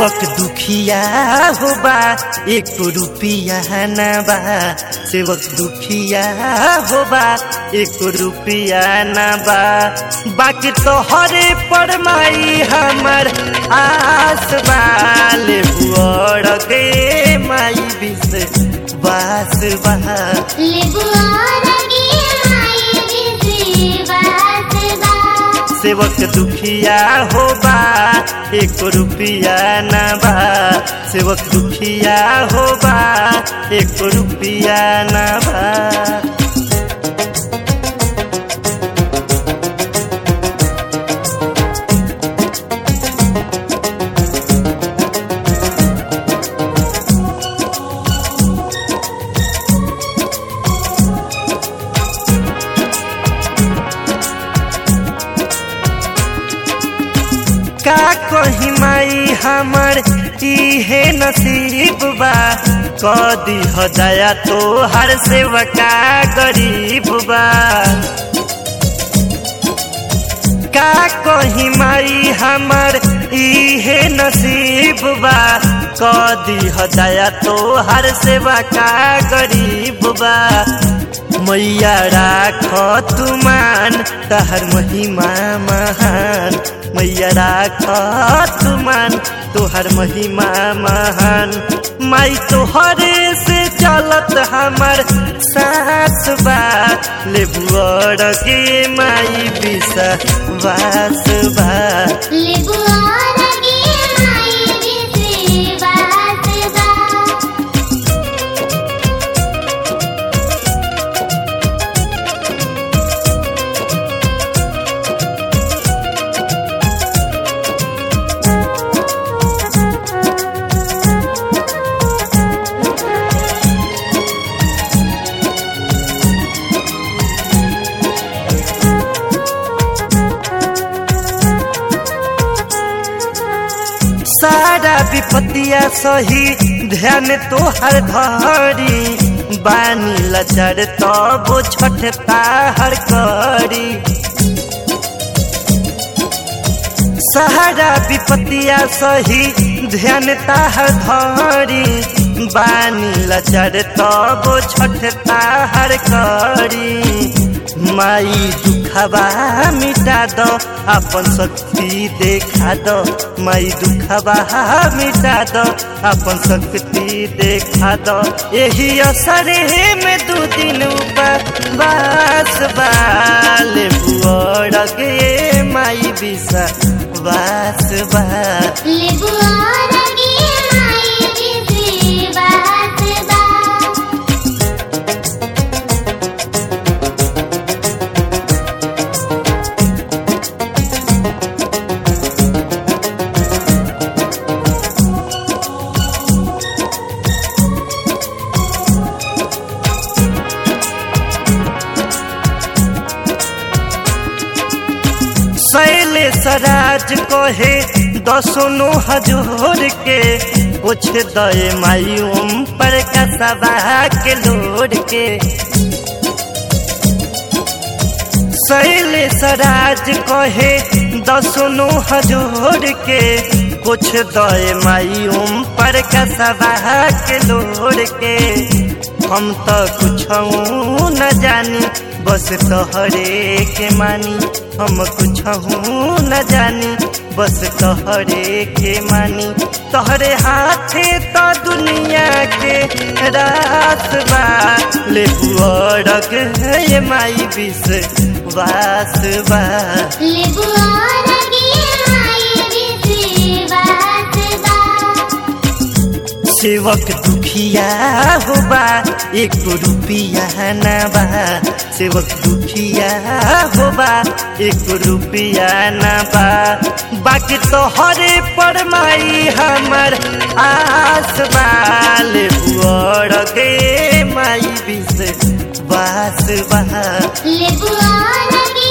सेवक दुखिया हो बा एक रुपिया न बा सेवक दुखिया हो बा एक रुपिया न बा बाकी तो हरे पर माई हमर आस बाले बुअड़ गे माई बिस बास बा सेवक दुखिया हो बा एक रुपिया न बा सेवक दुखिया हो बा एक रुपिया न बा का कही माई हमर इहे नसीब बा कदी हो दया तो हर सेवका गरीब बा का कही माई हमर इहे नसीब बा कदी हो दया तो हर सेवका गरीब बा मैया राख तुमान तहर महिमा महान मैया राख तुमान तोहर महिमा महान माई तोहरे से चलत हमर सास बा ले बुअड़ के माई बिसा वास बा सारा विपत्तिया सही ध्यान तोहर धरी बानी लचर तब छठता हर करी सहारा विपत्तिया सही ध्यान ताहर धरी बानी लचर तब छठता हर करी माई दुखबा मिटा दो अपन शक्ति देखा दो माई दुखबा मिटा दो अपन शक्ति देखा दो यही असरे में दू दिन बास बाल बुअड़ गे माई बिसा बास बा शैले सराज कहे दसनो हजूर के पूछ दे माई ओम पर कसबा के लोड के शैले सराज कहे दसनो हजूर के कुछ दे माई ओम पर कसबा के लोड के हम तो कुछ न जानी बस तोहरे के मानी हम कुछ न जानी बस तोहरे के मानी तोहरे हाथे तो दुनिया के रास बा ले बुअड़क ये माई बिस वास बा सेवक दुखिया हो बा एक रुपिया न बा सेवक दुखिया हो बा एक रुपिया न बा बाकी तो हरे पर माई हमर आस बाल बुअड़ गे माई बिस बास बा ले बुआ लगी